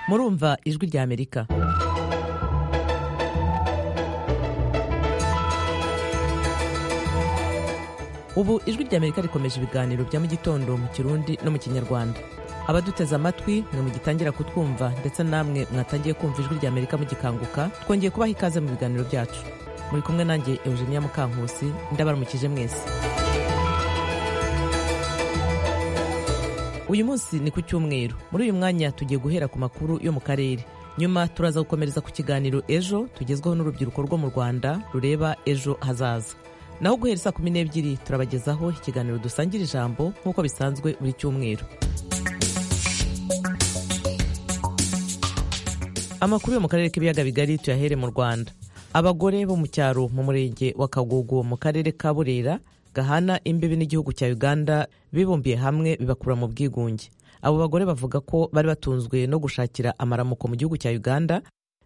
murumva ijwi rya amerika ubu ijwi rya amerika rikomeje ibiganiro bya mu gitondo mu kirundi no mu kinyarwanda abaduteze amatwi mwe mugitangira kutwumva ndetse namwe mwatangiye kumva ijwi rya amerika mugikanguka twongeye kubaha ikaze mu biganiro byacu muri kumwe nanjye eugenia mukankusi ndabaramukije mwese uyu munsi ni ku cyumweru muri uyu mwanya tugiye guhera ku makuru yo mu karere nyuma turaza gukomereza ku kiganiro ejo tugezweho n'urubyiruko rwo mu rwanda rureba ejo hazaza naho guhera saa kumi n'ebyiri turabagezaho ikiganiro dusangira ijambo nk'uko bisanzwe buri cyumweru amakuru yo mu karere k'ibiyaga bigari tuyahere mu rwanda abagore bo mu cyaro mu murenge wa kagogo mu karere ka burera gahana imbibi n'igihugu cya uganda bibumbiye hamwe bibakura mu bwigunge abo bagore bavuga ko bari batunzwe no gushakira amaramuko mu gihugu cya uganda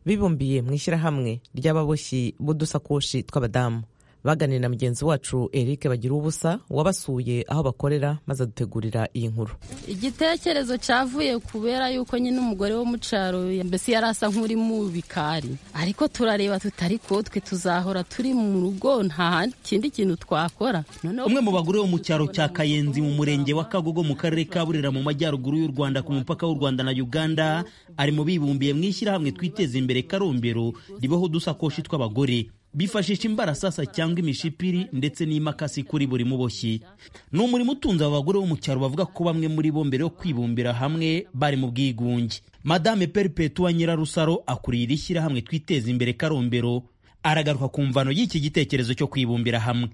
bibumbiye mu ishyirahamwe ry'ababoshyi b'udusakoshi tw'abadamu baganira na mugenzi wacu Eric bagira ubusa wabasuye aho bakorera maze adutegurira iyi nkuru igitekerezo cyavuye kubera yuko nyine umugore wo mu cyaro mbese yari asa nk'uri mu bikari ariko turareba tutari kotwe tuzahora turi mu rugo nta kindi kintu twakora umwe mu bagore bo mu cyaro cya kayenzi mu murenge wa kagogo mu karere ka burera mu majyaruguru y'u rwanda ku mupaka w'u rwanda na uganda ari mu bibumbiye mu ishyirahamwe twiteza imbere karombero ribaho udusakoshi tw'abagore bifashisha imbarasasa cyangwa imishipiri ndetse n'imakasi kuri buri muboshyi ni umurimo utunze aba bagore bo mu cyaro bavuga ko bamwe muri bo mbere yo kwibumbira hamwe bari mu bwigunge madame peripetua nyirarusaro akuriye iri shyirahamwe twiteza imbere karombero aragaruka ku mvano y'iki gitekerezo cyo kwibumbira hamwe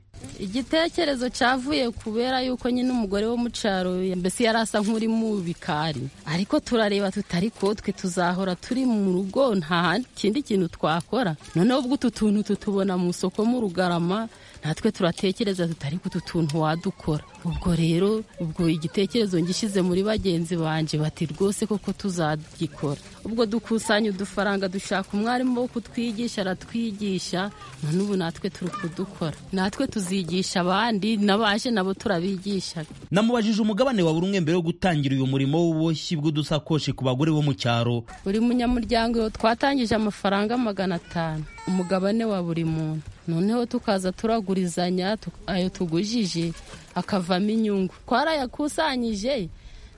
igitekerezo cyavuye kubera yuko nyine umugore wo mu cyaro mbese yari asa nk'uri mu bikari ariko turareba tutari kotwe tuzahora turi mu rugo nta kindi kintu twakora noneho ubwo utu tuntu tutubona mu isoko mu rugarama natwe turatekereza tutari ku utu tuntu wadukora ubwo rero ubwo igitekerezo ngishyize muri bagenzi banjye bati rwose koko tuzagikora ubwo dukusanya udufaranga dushaka umwarimu wo kutwigisha aratwigisha none ubu natwe turi kudukora natwe tuzigisha abandi n'abaje nabo turabigisha namubajije umugabane wa buri umwe mbere yo gutangira uyu murimo w'ububoshyi bw'udusakoshi ku bagore bo mu cyaro buri munyamuryango twatangije amafaranga magana atanu umugabane wa buri muntu noneho tukaza turagurizanya ayo tugujije akavamo inyungu twarayakusanyije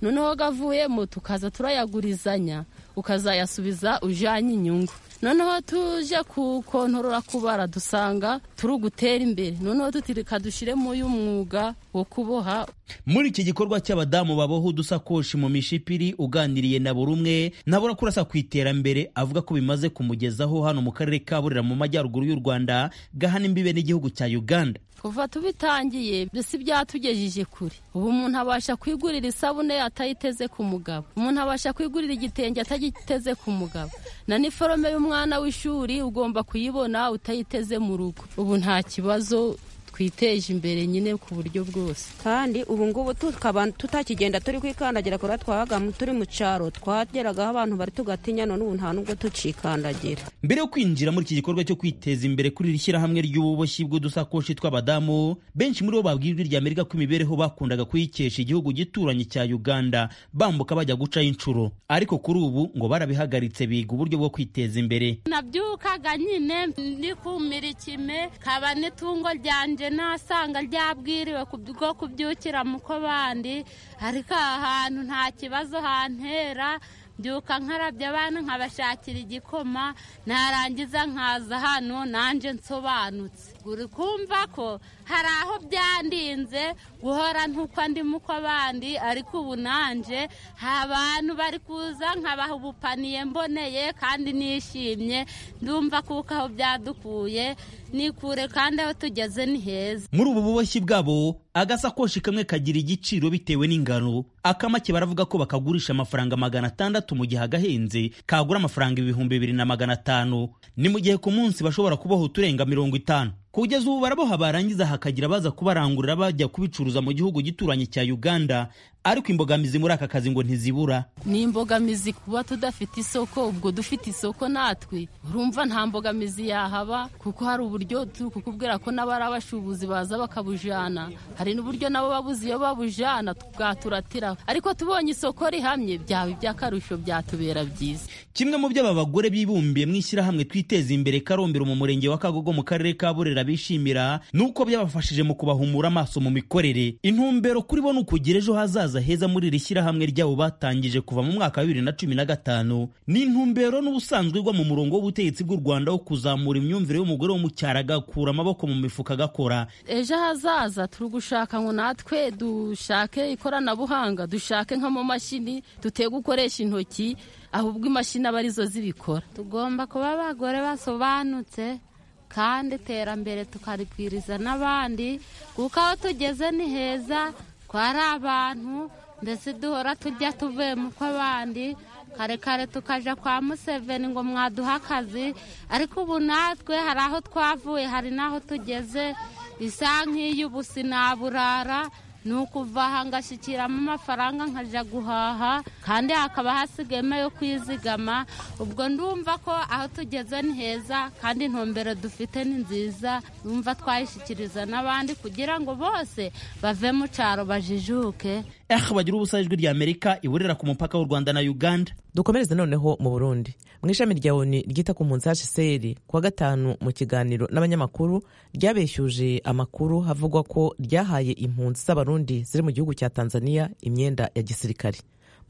noneho gavuyemo tukaza turayagurizanya ukazayasubiza ujyanye inyungu noneho tuje kukontorora kubara dusanga turi ugutera imbere noneho tutirika dushyire mu y'umwuga wo kuboha muri iki gikorwa cy'abadamu baboha udusakoshi mu mishipiri uganiriye na buri umwe nabura kurasa ku iterambere avuga ko bimaze kumugezaho hano mu karere ka burera mu majyaruguru y'u rwanda gahana imbibe n'igihugu cya uganda kuva tubitangiye mbese byatugejeje kure ubu umuntu abasha kwigurira isabune atayiteze ku mugabo umuntu abasha kwigurira igitenge atagiteze ku mugabo na niforome y'umwana w'ishuri ugomba kuyibona utayiteze mu rugo ubu nta kibazo twiteje imbere nyine ku buryo bwose kandi ubu ngubu tukaba tutakigenda turi kwikandagira kora twabaga turi mu cyaro twageragaho abantu bari tugatinya none ubu nta nubwo tucikandagira mbere yo kwinjira muri iki gikorwa cyo kwiteza imbere kuri iri shyirahamwe ry'ububoshyi bw'udusakoshi tw'abadamu benshi muri bo babwira ijwi rya amerika ko imibereho bakundaga kuyikesha igihugu gituranye cya uganda bambuka bajya gucaho inshuro ariko kuri ubu ngo barabihagaritse biga uburyo bwo kwiteza imbere nabyukaga nyine ndikumira ikime kaba n'itungo ryanjye nasanga ryabwiriwe bwo kubyukira mu ko bandi ariko aha hantu nta kibazo hantera byuka nkarabya abana nkabashakira igikoma narangiza nkaza hano nanjye nsobanutse uri kumva ko hari aho byandinze guhora ntuko ndi muko bandi ariko ubu nanjye hari abantu bari kuza nkabaha ubupaniye mboneye kandi nishimye ndumva kuko aho byadukuye nikure kandi aho tugeze ni heza muri ubu buboshyi bwabo agasakoshi kamwe kagira igiciro bitewe n'ingano akamake baravuga ko bakagurisha amafaranga magana atandatu mu gihe agahenze kagura amafaranga ibihumbi bibiri na magana atanu ni mu gihe ku munsi bashobora kubaho uturenga mirongo itanu kugeza ubu baraboha barangiza hakagira abaza kubarangurira bajya kubicuruza mu gihugu gituranye cya uganda ariko imbogamizi muri aka kazi ngo ntizibura ni imbogamizi kuba tudafite isoko ubwo dufite isoko natwe urumva nta mbogamizi yahaba kuko hari uburyo turi kukubwira ko n'abari abashubuzi baza bakabujana hari n'uburyo nabo babuze iyo babujana bwaturatira ariko tubonye isoko rihamye byaba iby'akarusho byatubera byiza kimwe mu byo aba bagore bibumbiye mu ishyirahamwe twiteze imbere karombero mu murenge wa kagogo mu karere ka burera bishimira ni uko byabafashije mu kubahumura amaso mu mikorere intumbero kuri bo ni ukugira ejo hazaza heza muri iri shyirahamwe ryabo batangije kuva mu mwaka wa bibiri na cumi na gatanu ni intumbero n'ubusanzwe igwa mu murongo w'ubutegetsi bw'u rwanda wo kuzamura imyumvire y'umugore wo mu cyaro agakura amaboko mu mifuka agakora ejo hazaza turi gushaka ngo natwe dushake ikoranabuhanga dushake nk'amamashini dutege gukoresha intoki ahubwo imashini aba arizo zibikora tugomba kuba abagore basobanutse kandi iterambere tukarigwiriza n'abandi kuko aho tugeze ni heza twari abantu ndetse duhora tujya tuvuye mu kw'abandi kare kare tukajya kwa museveni ngo mwaduhe akazi ariko ubu natwe hari aho twavuye hari n'aho tugeze isa nk'iy'ubusi naburara ni ukuva aha ngashyikiramo amafaranga nkajya guhaha kandi hakaba hasigayemo yo kwizigama ubwo ndumva ko aho tugeze ni heza kandi intumbero dufite ni nziza numva twayishyikiriza n'abandi kugira ngo bose bave mu cyaro bajijuke eh bagira ubusa ijwi rya amerika iburira ku mupaka w'u rwanda na uganda dukomereze noneho mu burundi mu ishami rya oni ryita ku mpunzi hcr kuwa gatanu mu kiganiro n'abanyamakuru ryabeshyuje amakuru havugwa ko ryahaye impunzi z'abarundi ziri mu gihugu cya tanzania imyenda ya gisirikare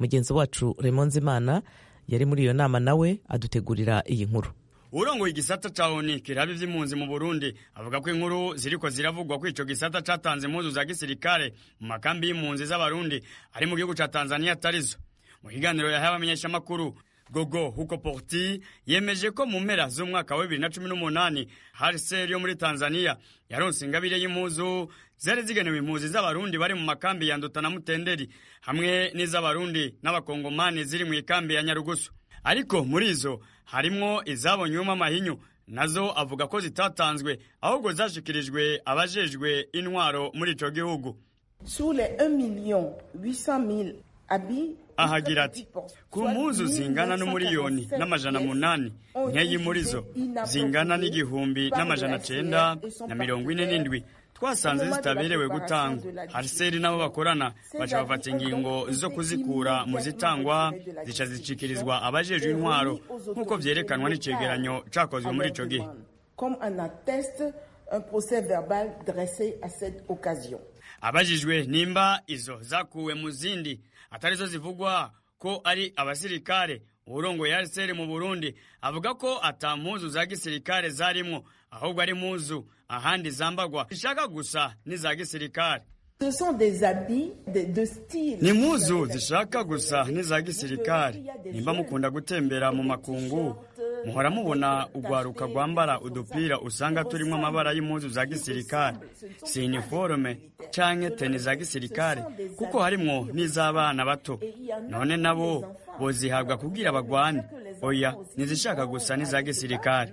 mugenzi wacu remonzimana yari muri iyo nama nawe adutegurira iyi nkuru urongoye igisata ca ONU kiraba ivy'impunzi mu Burundi avuga ko inkuru ziriko ziravugwa ko ico gisata catanze impuzu za gisirikare mu makambi y'impunzi z'abarundi ari mu gihugu ca Tanzania atarizo mu kiganiro yahaye abamenyeshamakuru gogo huko porti yemeje ko mu mpera z'umwaka wa bibiri na cumi n'umunani harcel yo muri tanzania yaronse ingabire y'impuzu zari zigenewe impuzi z'abarundi bari mu makambi ya nduta na mutenderi hamwe n'iz'abarundi n'abakongomani ziri mu ikambi ya nyarugusu ariko muri izo harimwo izabonyewemo amahinyu nazo avuga ko zitatanzwe ahubwo zashikirijwe abajejwe intwaro muri ico gihugu sur les 1 million 800 000 habits ahagira ati ku mpuzu zingana n'umuriyoni n'amajana munani nkeyi muri zo zingana n'igihumbi n'amajana cenda na mirongo ine n'indwi twasanze zitaberewe gutangwa hariseri n'abo bakorana baca bafata ingingo zo kuzikura mu zitangwa zica zicikirizwa abajejwe intwaro nk'uko vyerekanwa n'icegeranyo cakozwe muri ico gihe abajijwe nimba izo zakuwe mu zindi atarizo zivugwa ko ari abasirikare uwurongoye ariseri mu burundi avuga ko ata mpuzu za gisirikare zarimwo ahubwo ari mpuzu ahandi zambagwa zishaka gusa n'iza gisirikare ni impuzu zishaka gusa n'iza gisirikare nimba mukunda gutembera mu makungu muhora mubona ugwaruka rwambara udupira usanga turimo amabara y'impuzu za gisirikare si iniforume canke teni za gisirikare kuko harimwo n'iz'abana bato none nabo bozihabwa kugira bagwane oya ntizishaka gusa n'iza gisirikare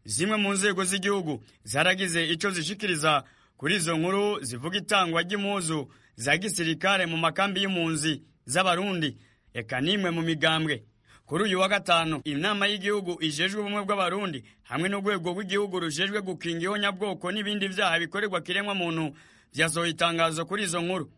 zimwe mu nzego z'igihugu zaragize icyo zishikiriza kuri izo nkuru zivuga itangwa ry'impuzu za gisirikare mu makambi y'impunzi z'abarundi reka n'imwe mu migambwe kuri uyu wa gatanu inama y'igihugu ijejwe ubumwe bw'abarundi hamwe n'urwego rw'igihugu rujejwe gukinga ihonyabwoko n'ibindi byaha bikorerwa kiremwa muntu byasohoye itangazo kuri izo nkuru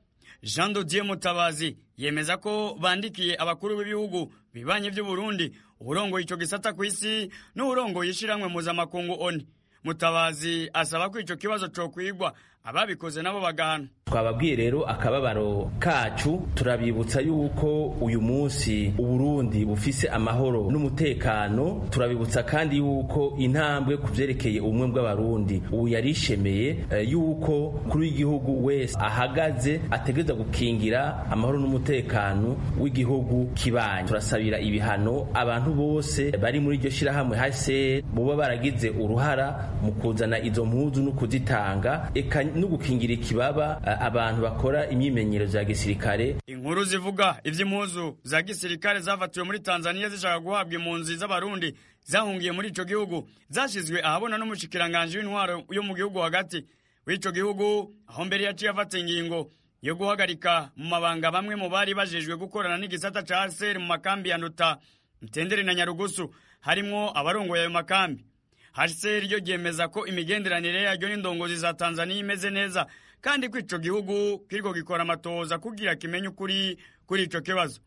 jean dodier mutabazi yemeza ko bandikiye abakuru b'ibihugu bibanyi by'uburundi uburongoye icyo gisata ku isi n'uburongoye ishyirahamwe mpuzamakungu oni mutabazi asaba ko icyo kibazo cokwigwa ababikoze nabo bagahana twababwiye rero akababaro kacu turabibutsa yuko uyu munsi uburundi bufise amahoro n'umutekano turabibutsa kandi yuko intambwe ku vyerekeye ubumwe bw'abarundi ubu yarishemeye yuko kuri w'igihugu wese ahagaze ategereza gukingira amahoro n'umutekano w'igihugu kibanyi turasabira ibihano abantu bose bari muri iryo shirahamwe hase boba baragize uruhara mu kuzana izo mpuzu no kuzitanga eka no gukingira ikibaba abantu bakora imyimenyerezo ya gisirikare inkuru zivuga iby'impuzu za gisirikare zavatiwe muri tanzania zishaka guhabwa impunzi z'abarundi zahungiye muri icyo gihugu zashyizwe ahabona n'umushikiranganji w'intwaro yo mu gihugu hagati w'icyo gihugu aho mbere yaciye afata ingingo yo guhagarika mu mabanga bamwe mu bari bajejwe gukorana n'igisata ca seri mu makambi ya nduta mtendere na nyarugusu harimwo abarongoye ayo makambi HCR ryo ryemeza ko imigenderanire yaryo n'indongozi za Tanzania imeze neza kandi ko ico gihugu kiriko gikora amatoza kugira kimenye ukuri kuri ico kibazo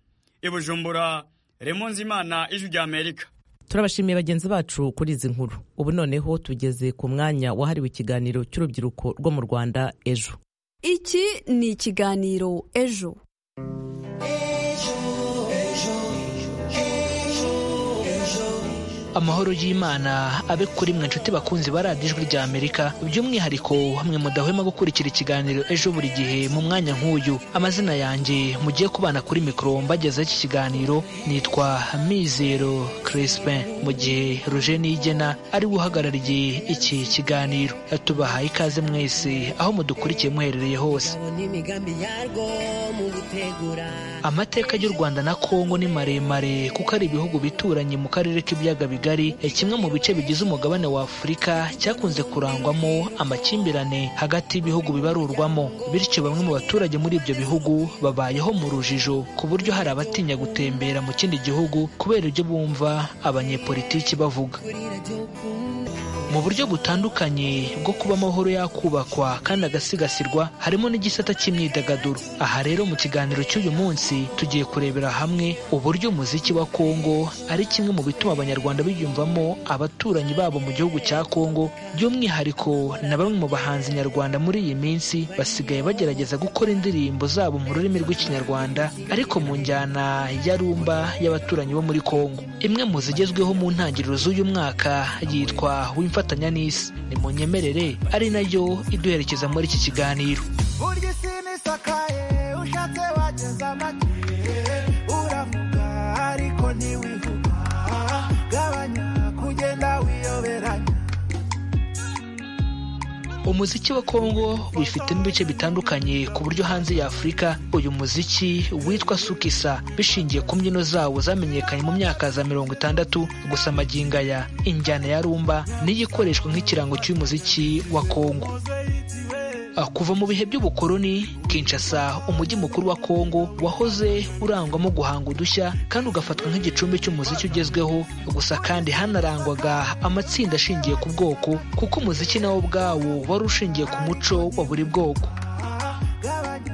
ibujumbura Remonzi Imana ijwi rya Amerika turabashimiye bagenzi bacu kuri izi nkuru ubu noneho tugeze ku mwanya wahariwe ikiganiro cy'urubyiruko rwo mu Rwanda ejo iki ni ikiganiro ejo amahoro y'imana abe kuri mwe nshuti bakunzi ba radiyo ijwi rya amerika by'umwihariko hamwe mudahwema gukurikira ikiganiro ejo buri gihe mu mwanya nk'uyu amazina yanjye mugiye kubana kuri mikoro mbagezaho iki kiganiro nitwa mizero crispin mu gihe ruje nigena ari we uhagarariye iki kiganiro tubahaye ikaze mwese aho mudukurikiye muherereye hose amateka y'u rwanda na kongo ni maremare kuko ari ibihugu bituranye mu karere k'ibiyaga bigari kimwe mu bice bigize umugabane wa afurika cyakunze kurangwamo amakimbirane hagati y'ibihugu bibarurwamo bityo bamwe mu baturage muri ibyo bihugu babayeho mu rujijo ku buryo hari abatinya gutembera mu kindi gihugu kubera ibyo bumva abanyepolitiki bavuga mu buryo butandukanye bwo kuba amahoro yakubakwa kandi agasigasirwa harimo n'igisata cy'imyidagaduro aha rero mu kiganiro cy'uyu munsi tugiye kurebera hamwe uburyo umuziki wa kongo ari kimwe mu bituma abanyarwanda biyumvamo abaturanyi babo mu gihugu cya kongo by'umwihariko na bamwe mu bahanzi nyarwanda muri iyi minsi basigaye bagerageza gukora indirimbo zabo mu rurimi rw'ikinyarwanda ariko mu njyana ya rumba y'abaturanyi bo muri kongo imwe mu zigezweho mu ntangiriro z'uyu mwaka yitwa wimfa gufatanya n'isi nimunyemerere ari nayo iduherekeza muri iki kiganiro burya isi nisakaye ushatse wageza amagihe uravuga ariko ntiwivuga gabanya kugenda wiyoberanya umuziki wa kongo wifite n'ibice bitandukanye ku buryo hanze ya afurika uyu muziki witwa sukisa bishingiye ku mbyino zawo zamenyekanye mu myaka za mirongo itandatu gusa amaginga ya injyana ya rumba niyo ikoreshwa nk'ikirango cy'umuziki wa kongo kuva mu bihe by'ubukoloni Kinshasa umujyi mukuru wa Kongo wahoze urangwamo guhanga udushya kandi ugafatwa nk'igicumbi cy'umuziki ugezweho gusa kandi hanarangwaga amatsinda ashingiye ku bwoko kuko umuziki nawo ubwawo wari ushingiye ku muco wa buri bwoko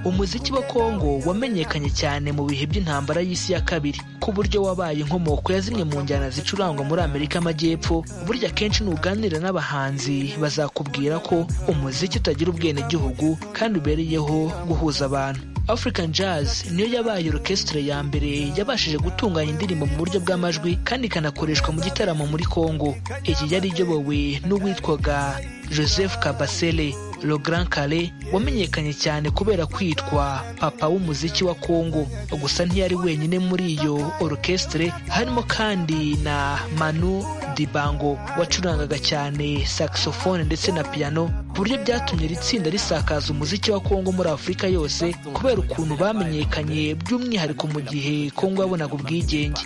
umuziki wa kongo wamenyekanye cyane mu bihe by'intambara y'isi ya kabiri ku buryo wabaye inkomoko ya zimwe mu njyana zicurangwa muri amerika amajyepfo burya kenshi nuganira n'abahanzi bazakubwira ko umuziki utagira ubwenegihugu kandi ubereyeho guhuza abantu african jazz niyo yabaye orchestre ya mbere yabashije gutunganya indirimbo mu buryo bw'amajwi kandi ikanakoreshwa mu gitaramo muri kongo iyi yari iyobowe n'uwitwaga joseph kabasele Le Grand Kale wamenyekanye cyane kubera kwitwa papa w'umuziki wa Kongo gusa ntiyari wenyine muri iyo orchestre harimo kandi na Manu Dibango wacurangaga cyane saxophone ndetse na piano ku buryo byatumye iri tsinda risakaza umuziki wa Kongo muri Afurika yose kubera ukuntu bamenyekanye by'umwihariko mu gihe Kongo yabonaga ubwigenge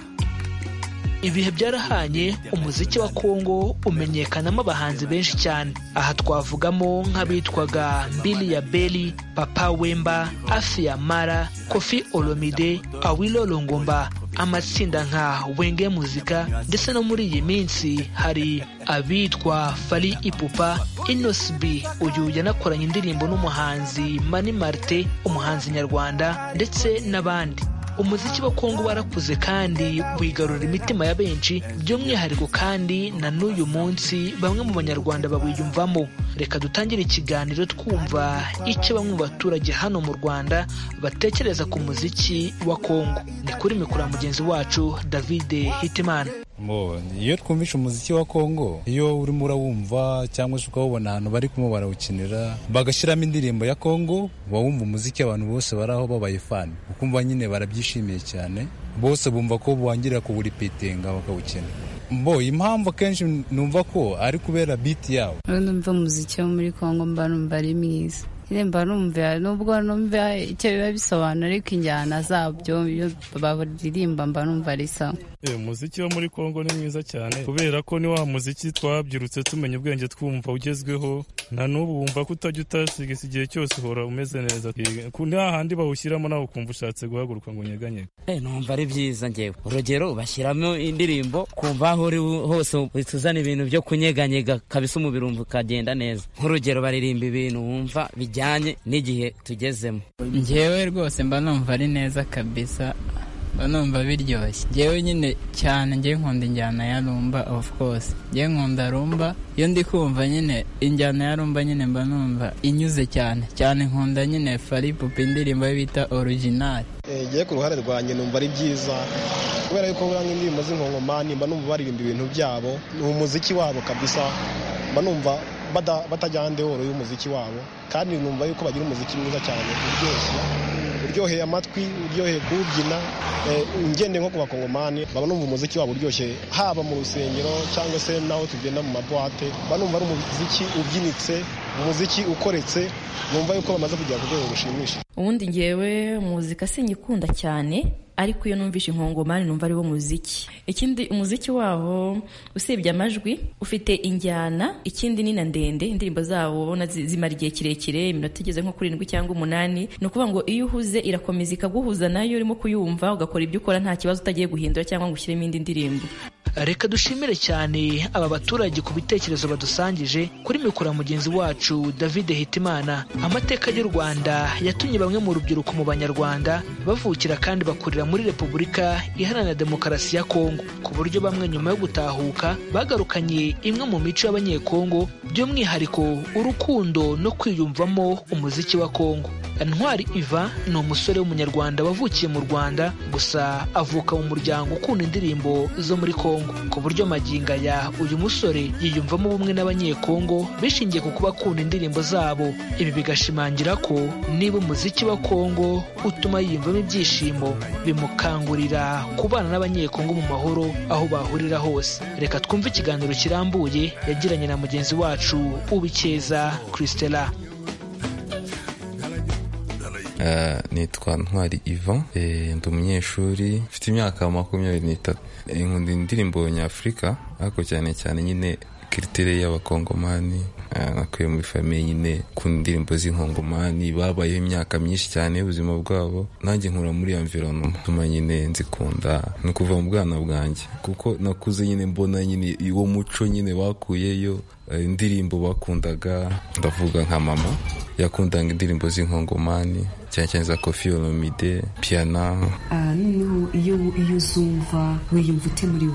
ibihe byarahanye umuziki wa kongo umenyekanamo abahanzi benshi cyane aha twavugamo nk'abitwaga mbili ya beli papa wemba afi ya mara kofi olomide awilo longomba amatsinda nka wenge muzika ndetse no muri iyi minsi hari abitwa fari ipupa inosbi uyu yanakoranye indirimbo n'umuhanzi mani marite umuhanzi nyarwanda ndetse n'abandi umuziki wa kongo warakuze kandi wigarura imitima ya benshi by'umwihariko kandi na n'uyu munsi bamwe mu banyarwanda bawiyumvamo reka dutangire ikiganiro twumva icyo bamwe mu baturage hano mu rwanda batekereza ku muziki wa kongo ni kuri mikoro ya mugenzi wacu david hitimana iyo twumvishe umuziki wa kongo iyo urimo urawumva cyangwa se ukawubona ahantu bari kumwe barawukinira bagashyiramo indirimbo ya kongo uba wumva umuziki abantu bose baraho babaye fani ukumva nyine barabyishimiye cyane bose bumva ko bongera kuwuripitinga bakawukina mbo impamvu akenshi numva ko ari kubera biti yawo numva umuziki wo muri kongo mba numva ari mwiza iremba numva nubwo numva icyo biba bisobanura ariko injyana zabyo iyo baririmba mba numva ari sawa umuziki wo muri kongo ni mwiza cyane kubera ko ni wa muziki twabyirutse tumenya ubwenge twumva ugezweho na n'ubu wumva ko utajya utasigisa igihe cyose uhora umeze neza nta handi bawushyiramo nawe ukumva ushatse guhaguruka ngo unyeganyege numva ari byiza ngewe urugero bashyiramo indirimbo kumva aho uri hose utuzana ibintu byo kunyeganyega kabisa umubiri wumva ukagenda neza nk'urugero baririmba ibintu wumva bijyanye n'igihe tugezemo ngewe rwose mba numva ari neza kabisa numva biryoshye ngewe nyine cyane ngewe nkunda injyana ya rumba of course ngewe nkunda rumba iyo ndi kumva nyine injyana ya rumba nyine mba numva inyuze cyane cyane nkunda nyine fari pupi indirimbo bita original ngewe ku ruhare rwanjye numva ari byiza kubera yuko buriya nk'indirimbo z'inkongomani mba numva baririmba ibintu byabo ni umuziki wabo kabisa mba numva batajyana ndehoro y'umuziki wabo kandi numva yuko bagira umuziki mwiza cyane uryoshye uryoheye amatwi uryoheye kuwubyina ngende nko ku bakongomani baba numva umuziki wabo uryoshye haba mu rusengero cyangwa se n'aho tugenda mu mabuwate banumva ari umuziki ubyinitse umuziki ukoretse numva yuko bamaze kugera ku rwego rushimishije ubundi ngewe muzika sinyikunda cyane ariko iyo numvishe inkongomani numva ari wo muziki ikindi umuziki wabo usibye amajwi ufite injyana ikindi ni na ndende indirimbo zabo ubona zimara igihe kirekire iminota igeze nko kuri irindwi cyangwa umunani ni ukuvuga ngo iyo uhuze irakomeza ikaguhuza nayo urimo kuyumva ugakora ibyo ukora nta kibazo utagiye guhindura cyangwa ngo ushyiremo indi ndirimbo reka dushimire cyane aba baturage ku bitekerezo badusangije kuri mikoro mugenzi wacu david hitimana amateka y'u rwanda yatumye bamwe mu rubyiruko mu banyarwanda bavukira kandi bakurira muri repubulika iharanira demokarasi ya kongo ku buryo bamwe nyuma yo gutahuka bagarukanye imwe mu mico y'abanyekongo by'umwihariko urukundo no kwiyumvamo umuziki wa kongo ntwari iva ni umusore w'umunyarwanda wavukiye mu rwanda gusa avuka mu muryango ukunda indirimbo zo muri kongo ku buryo maginga ya uyu musore yiyumvamo ubumwe n'abanyekongo bishingiye ku kuba akunda indirimbo zabo ibi bigashimangira ko niba umuziki wa kongo utuma yiyumvamo ibyishimo bimukangurira kubana n'abanyekongo mu mahoro aho bahurira hose reka twumve ikiganiro kirambuye yagiranye na mugenzi wacu ubikeza christela nitwa ntwari ivan ndi umunyeshuri mfite imyaka makumyabiri n'itatu nkunda indirimbo nyafurika ariko cyane cyane nyine kiritire y'abakongomani nakuye muri famiye nyine ku ndirimbo z'inkongomani babayeho imyaka myinshi cyane y'ubuzima bwabo nanjye nkura muri iyo mvironoma tuma nyine nzikunda ni ukuva mu bwana bwanjye kuko nakuze nyine mbona nyine uwo muco nyine bakuyeyo indirimbo bakundaga ndavuga nka mama yakundaga indirimbo z'inkongomani cyane cyane za kofi olomide piyana noneho iyo uzumva wiyumva ute muri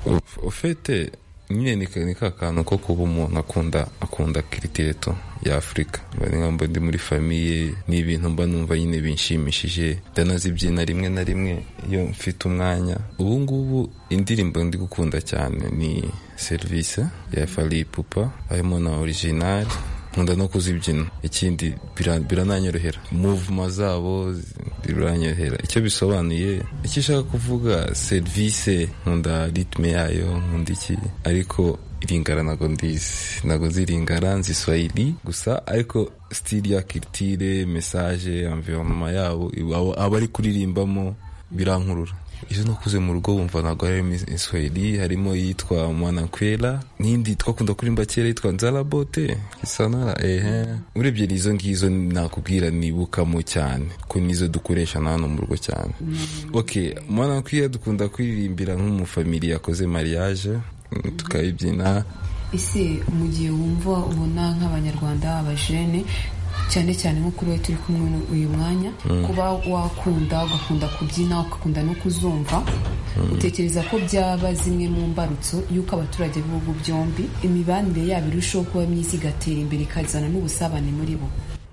wowe ufite nyine ni ka kantu ko kuba umuntu akunda akunda kiritireto y'afurika nkambo ndi muri famiye ni ibintu mba numva nyine binshimishije ndanazibyina rimwe na rimwe iyo mfite umwanya ubu ngubu indirimbo ndi gukunda cyane ni serivisi ya fari pupa harimo na orijinari nkunda no kuzibyina ikindi birananyorohera muvuma zabo biranyorohera icyo bisobanuye icyo ishaka kuvuga serivisi nkunda ritme yayo nkunda iki ariko iringara ntago ndizi ntago ziringara nzi swahili gusa ariko sitili ya kiritire mesaje amvironoma yabo abari kuririmbamo birankurura izo nakuze mu rugo wumva ntabwo harimo iswahili harimo iyitwa mwanakwera n'indi twakunda kurimba kera yitwa nzarabote isanara ehe urebye izo ngizo nakubwira nibukamo cyane ko nizo dukoresha na hano mu rugo cyane ok mwanakwera dukunda kuririmbira nk'umufamili yakoze mariage tukabibyina ese mu gihe wumva ubona nk'abanyarwanda abajene cyane cyane nko kuri we turi kumwe uyu mwanya kuba wakunda ugakunda kubyina ugakunda no kuzumva utekereza ko byaba zimwe mu mbarutso y'uko abaturage b'ibihugu byombi imibanire yabo irushaho kuba myiza igatera imbere ikazana n'ubusabane muri bo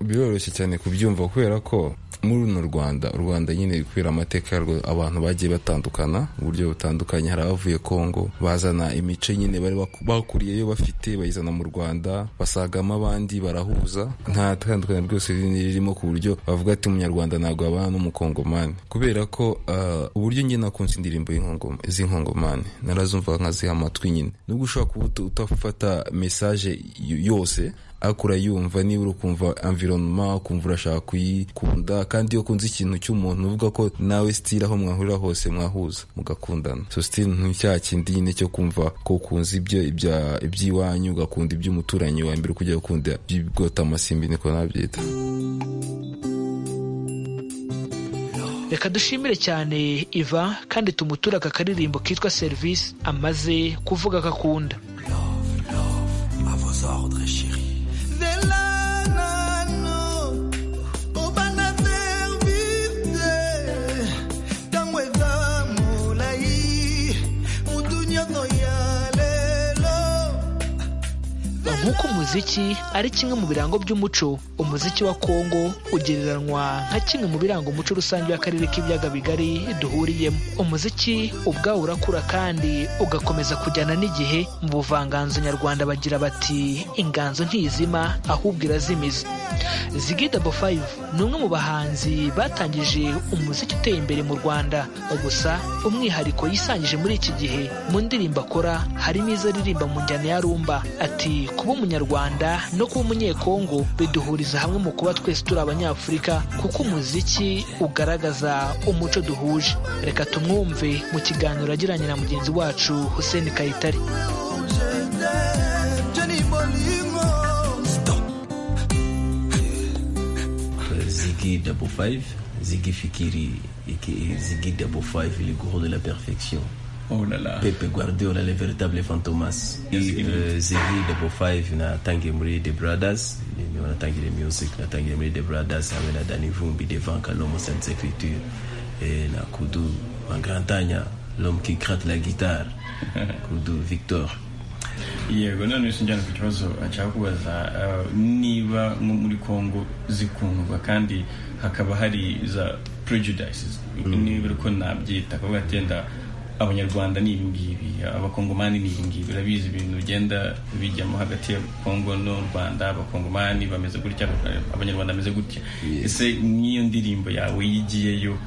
biroroshye cyane kubyumva kubera ko muri runo rwanda u rwanda nyine kubera amateka yarwo abantu bagiye batandukana mu buryo butandukanye hari abavuye kongo bazana imico nyine bari bakuriyeyo bafite bayizana mu rwanda basagamo abandi barahuza nta tandukanye rwose ririmo ku buryo bavuga ati umunyarwanda ntabwo abana n'umukongomani kubera ko uburyo njye nakunze indirimbo z'inkongomani narazumva nkaziha amatwi nyine nubwo ushobora kuba utafata mesaje yose ariko urayumva niba uri ukumva environnement ukumva urashaka kuyikunda kandi iyo ukunze ikintu cy'umuntu uvuga ko nawe sitira aho mwahurira hose mwahuza mugakundana so sitiri nk'icyaha kindi nyine cyo kumva ko ukunze ibyo iby'iwanyu ugakunda iby'umuturanyi wa mbere ukujya gukunda iby'ibigota amasimbi niko nabyita reka dushimire cyane iva kandi tumuture aka karirimbo kitwa serivisi amaze kuvuga agakunda nk'uko umuziki ari kimwe mu birango by'umuco umuziki wa kongo ugereranywa nka kimwe mu biranga umuco rusange w'akarere k'ibiyaga bigari duhuriyemo umuziki ubwawo urakura kandi ugakomeza kujyana n'igihe mu buvanganzo nyarwanda bagira bati inganzo ntizima ahubwo irazimiza zigida bo fayive ni umwe mu bahanzi batangije umuziki uteye imbere mu rwanda gusa umwihariko yisangije muri iki gihe mu ndirimbo akora harimo izo aririmba mu njyana ya rumba ati kuba umunyarwanda no kuba umunyekongo biduhuriza hamwe mu kuba twese turi abanyafurika kuko umuziki ugaragaza umuco duhuje reka tumwumve mu kiganiro agiranye na mugenzi wacu hussein kayitare Ziggy Double Five, Ziggy Fikiri, Ziggy Double Five, le gourou de la perfection. Oh là là. Pepe Guardiola le véritable fantomas uh, Ziggy Double Five natangiye muri The Brothers natangire music natangire muri The Brothers hamwe na Danny Vumbi Devant Kalomo Sans Écriture eh, na Kudu Mangrantanya l'homme qui gratte la guitare Kudu Victor yego none sinjyana ku kibazo cyakubaza niba nko muri congo zikundwa kandi hakaba hari za prejudices niba uko nabyita akavuga ati yenda abanyarwanda ni ibi ngibi abakongomani ni ibi ngibi urabizi ibintu bigenda bijyamo hagati ya kongo n'u rwanda abakongomani bameze gutya abanyarwanda bameze gutya ese nk'iyo ndirimbo yawe yigiyeyo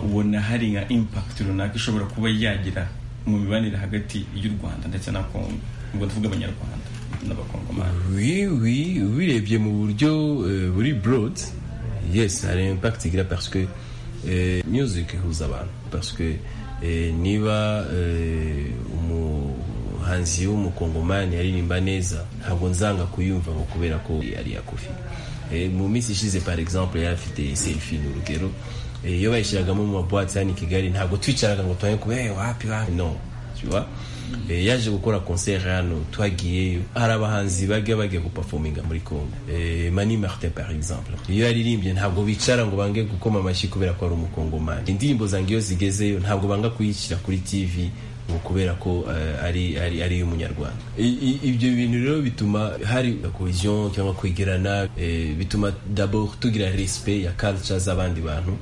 ubona hari nka impakiti runaka ishobora kuba yagira mu mibanire hagati y'u rwanda ndetse na kongo ubwo tuvuga abanyarwanda n'abakongomani ubirebye mu buryo buri borodi yesi hari impakiti igira pasike muziki ihuza abantu pasike niba umuhanzi w'umukongomani aririmba neza ntabwo nzanga kuyumva ngo kubera ko ari kofi mu minsi ishize par exemple yari afite selfie n'urugero iyo bayishyiragamo mu mabuwate hano i kigali ntabwo twicaraga ngo tuhaye kuba wapi wapi no yaje gukora concert hano twagiyeyo hari abahanzi bajya bajya gupafominga muri congo mani martin par exemple iyo yaririmbye ntabwo bicara ngo bange gukoma amashyi kubera ko ari umukongomani indirimbo zange iyo zigezeyo ntabwo banga kuyishyira kuri tv ngo kubera ko ari ari iy'umunyarwanda ibyo bintu rero bituma hari cohesion cyangwa kwegerana bituma d'abord tugira respect ya culture z'abandi bantu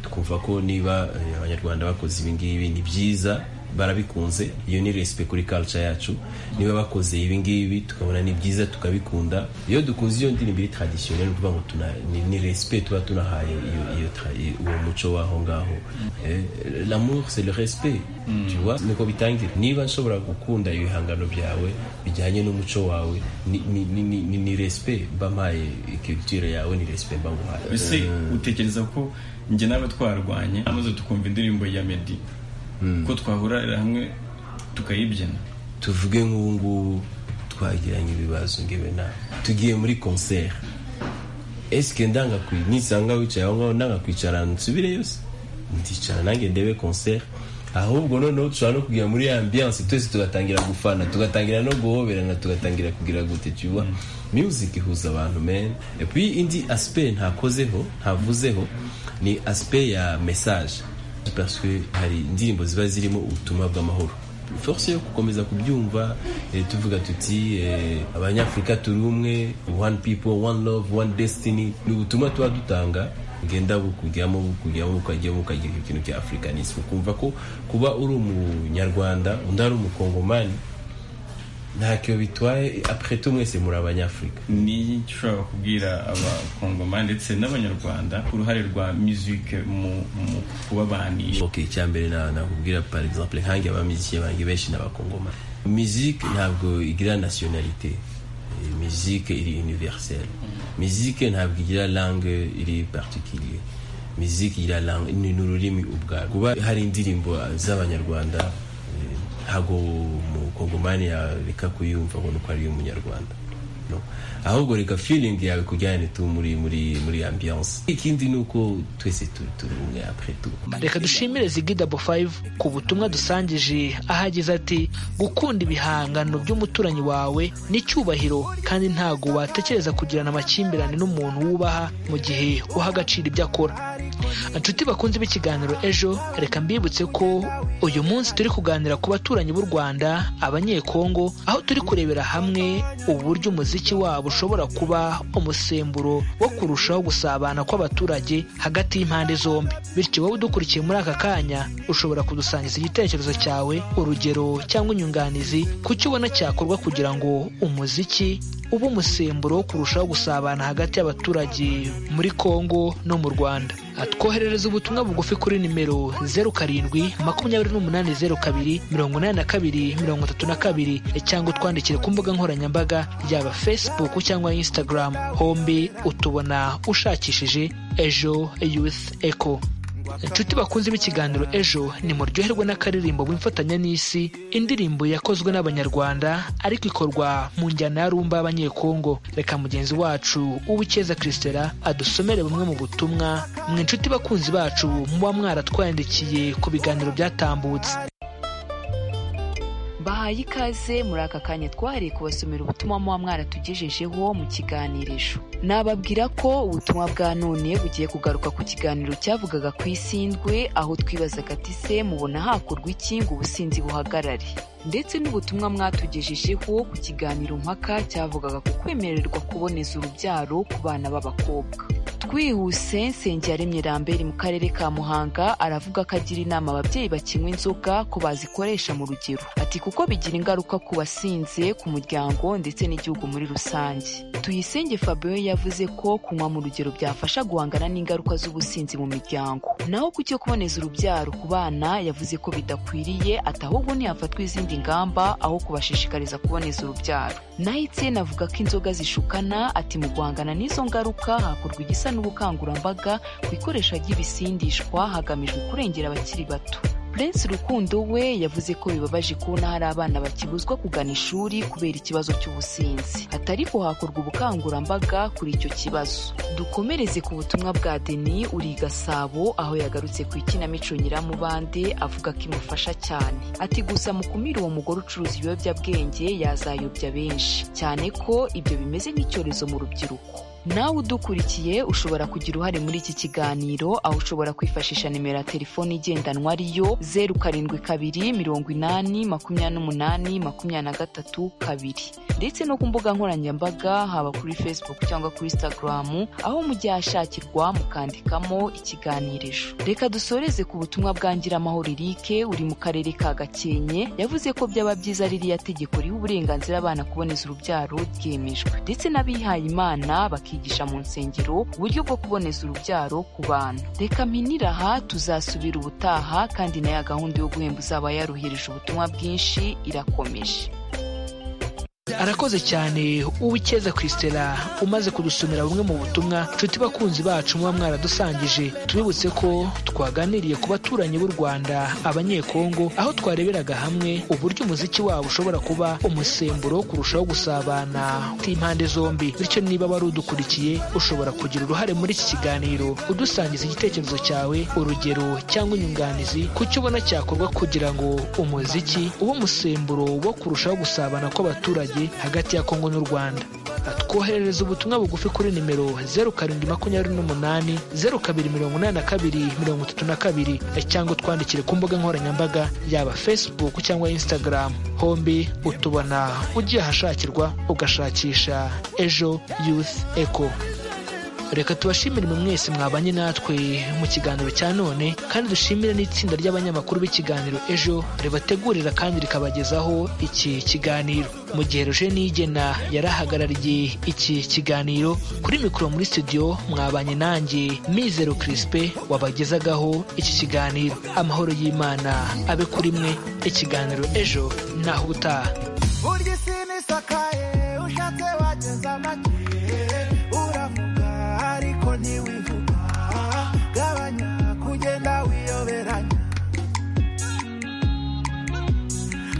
twumva ko niba abanyarwanda bakoze ibingibi ni byiza barabikunze iyo ni respect kuri culture yacu niba bakoze ibi ngibi tukabona ni byiza tukabikunda iyo dukunze iyo ndirimbo iri traditionnel kuvuga ngo tuna ni, ni respect tuba tunahaye iyo iyo uwo muco waho ngaho eh, l'amour c'est le respect mm. tu vois niko bitangira niba nshobora gukunda ibihangano byawe bijyanye n'umuco wawe ni ni, ni, ni, ni respect bampaye culture yawe ni respect banguhaye ese utekereza ko njye nawe twarwanye amaze tukumva indirimbo ya Meddy ko twahurira hamwe tukayibyina tuvuge nk'ubu ngubu twagiranye ibibazo ngewe nawe tugiye muri konseri esike ndanga nisanga wicaye aho ngaho ndanga kwicara nsubire yose ndicara nange ndebe konseri ahubwo noneho dushobora no kugera muri ambiyanse twese tugatangira gufana tugatangira no guhoberana tugatangira kugira gute tuba music ihuza abantu meni epuwi indi asipe ntakozeho ntavuzeho ni asipe ya mesaje parce que hari indirimbo ziba zirimo ubutumwa bw'amahoro force yo gukomeza kubyumva eh, tuvuga tuti eh, abanyafurika turi umwe one people one love one destiny ni ubutumwa tuba dutanga ngenda bukujyamo bukujyamo bukajyamo ukagira ikintu cya africanisme ukumva ko kuba uri umunyarwanda undi ari umukongomani ntacyo bitwaye apre tu mwese muri abanyafurika ni ushobora kubwira abakongoma ndetse n'abanyarwanda uruhare rwa musique mu kubabanisha ok icyambere nakubwira par exemple nkange abamiziki bange benshi n'abakongoma musique ntabwo igira nationalité mizike iri universelle mizike ntabwo igira langue iri particulier mizike igira langue ni ni ururimi ubwarwo kuba hari indirimbo z'abanyarwanda eh, ntabwo umukongomani yareka kuyumva ngo ni uko ari umunyarwanda no? ahubwo reka feeling yawe kujyane tu muri muri muri ambiance ikindi ni uko twese turi turi umwe après tout reka dushimire zigi dabo fayive ku butumwa dusangije aho agize ati gukunda ibihangano by'umuturanyi wawe ni icyubahiro kandi ntabwo watekereza kugirana amakimbirane n'umuntu wubaha mu gihe uha agaciro ibyo akora inshuti bakunze b'ikiganiro ejo reka mbibutse ko uyu munsi turi kuganira ku baturanyi b'u rwanda abanyekongo aho turi kurebera hamwe uburyo umuziki wabo ushobora kuba umusemburo wo kurushaho gusabana kw'abaturage hagati y'impande zombi bityo wowe udukurikiye muri aka kanya ushobora kudusangiza igitekerezo cyawe urugero cyangwa inyunganizi ku cyo ubona cyakorwa kugira ngo umuziki ube umusemburo wo kurushaho gusabana hagati y'abaturage muri kongo no mu rwanda atwoherereza ubutumwa bugufi kuri nimero zeru karindwi makumyabiri n'umunani zeru kabiri mirongo inani na kabiri mirongo itatu na kabiri cyangwa utwandikire ku mbuga nkoranyambaga yaba facebook cyangwa instagram hombi utubona ushakishije ejo youth echo inshuti bakunze b'ikiganiro ejo nimuryoherwe n'akaririmbo wimfatanya n'isi indirimbo yakozwe n'abanyarwanda ariko ikorwa mu njyana ya rumba y'abanyekongo reka mugenzi wacu uwikeza christela adusomere bumwe mu butumwa mwe inshuti bakunzi bacu muba mwaratwandikiye ku biganiro byatambutse bahaye ikaze muri aka kanya twahariye kubasomera ubutumwa muba mwaratugejejeho mu kiganirisho nababwira ko ubutumwa bwa none bugiye kugaruka ku kiganiro cyavugaga ku isindwe aho twibazaga ati se mubona hakorwa iki ngo ubusinzi buhagarare ndetse n'ubutumwa mwatugejejeho ku kiganiro mpaka cyavugaga ku kwemererwa kuboneza urubyaro ku bana b'abakobwa twihuse nsengiyaremye rambere mu karere ka muhanga aravuga ko agira inama ababyeyi bakinywa inzoga ko bazikoresha mu rugero ati kuko bigira ingaruka ku basinze ku muryango ndetse n'igihugu muri rusange tuyisenge fabio yavuze ko kunywa mu rugero byafasha guhangana n'ingaruka z'ubusinzi mu miryango naho ku cyo kuboneza urubyaro ku bana yavuze ko bidakwiriye ati ahubwo ntihafatwa izindi ngamba aho kubashishikariza kuboneza urubyaro naho itsinda avuga ko inzoga zishukana ati mu guhangana n'izo ngaruka hakorwa igisa n'ubukangurambaga ku ikoresha ry'ibisindishwa hagamijwe kurengera abakiri bato prince rukundo we yavuze ko bibabaje kubona hari abana bakibuzwa kugana ishuri kubera ikibazo cy'ubusinzi atari ko hakorwa ubukangurambaga kuri icyo kibazo dukomereze ku butumwa bwa deni uri gasabo aho yagarutse ku ikinamico nyiramubande avuga ko imufasha cyane ati gusa mukumire uwo mugore ucuruza ibiyobyabwenge yazayobya benshi cyane ko ibyo bimeze nk'icyorezo mu rubyiruko nawe udukurikiye ushobora kugira uruhare muri iki kiganiro aho ushobora kwifashisha nimero ya telefone igendanwa ariyo zeru karindwi kabiri mirongo inani makumyabiri n'umunani makumyabiri na gatatu kabiri ndetse no ku mbuga nkoranyambaga haba kuri facebook cyangwa kuri instagram aho mujya hashakirwa mukandikamo ikiganirisho reka dusoreze ku butumwa bwa ngiramahoro irike uri mu karere ka gakenke yavuze ko byaba byiza ririya tegeko riha uburenganzira abana kuboneza urubyaro ryemejwe ndetse n'abihaye imana bakiga bakigisha mu nsengero uburyo bwo kuboneza urubyaro ku bana reka mpinira aha tuzasubira ubutaha kandi na ya gahunda yo guhemba uzaba yaruhirije ubutumwa bwinshi irakomeje arakoze cyane uwikeza christela umaze kudusomera bumwe mu butumwa nshuti bakunzi bacu muba mwaradusangije tubibutse ko twaganiriye ku baturanyi b'u rwanda abanyekongo aho twareberaga hamwe uburyo umuziki wabo ushobora kuba umusemburo wo kurushaho gusabana impande zombi bityo niba wari udukurikiye ushobora kugira uruhare muri iki kiganiro udusangiza igitekerezo cyawe urugero cyangwa inyunganizi ku cyo ubona cyakorwa kugira ngo umuziki ube umusemburo wo kurushaho gusabana kw'abaturage hagati ya kongo n'u rwanda twoherereza ubutumwa bugufi kuri nimero zeru karindwi makumyabiri n'umunani zeru kabiri mirongo inani na kabiri mirongo itatu na kabiri cyangwa utwandikire ku mbuga nkoranyambaga yaba facebook cyangwa instagram hombi utubona ugiye ahashakirwa ugashakisha ejo youth echo reka tubashimire mwe mwese mwabanye natwe mu kiganiro cya none kandi dushimire n'itsinda ry'abanyamakuru b'ikiganiro ejo ribategurira kandi rikabagezaho iki kiganiro mu gihe roje nigena yarahagarariye iki kiganiro kuri mikoro muri studio mwabanye nanjye mizero kirisipe wabagezagaho iki kiganiro amahoro y'imana abe kuri mwe ikiganiro ejo naho ubutaha ushatse wageza amagihe uravuga ariko ntiwivuga gabanya kugenda wiyoberanya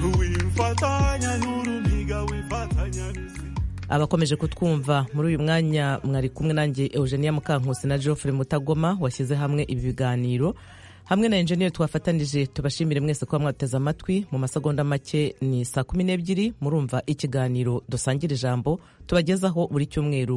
wifatanya n'urumiga wifatanya n'isi abakomeje kutwumva muri uyu mwanya mwari kumwe nanjye eugenia mukankusi na geoffrey mutagoma washyize hamwe ibi biganiro hamwe na enjeniyeri twafatanije tubashimire mwese kuba mwateze amatwi mu masegonda make ni saa kumi n'ebyiri murumva ikiganiro dusangira ijambo tubagezaho buri cyumweru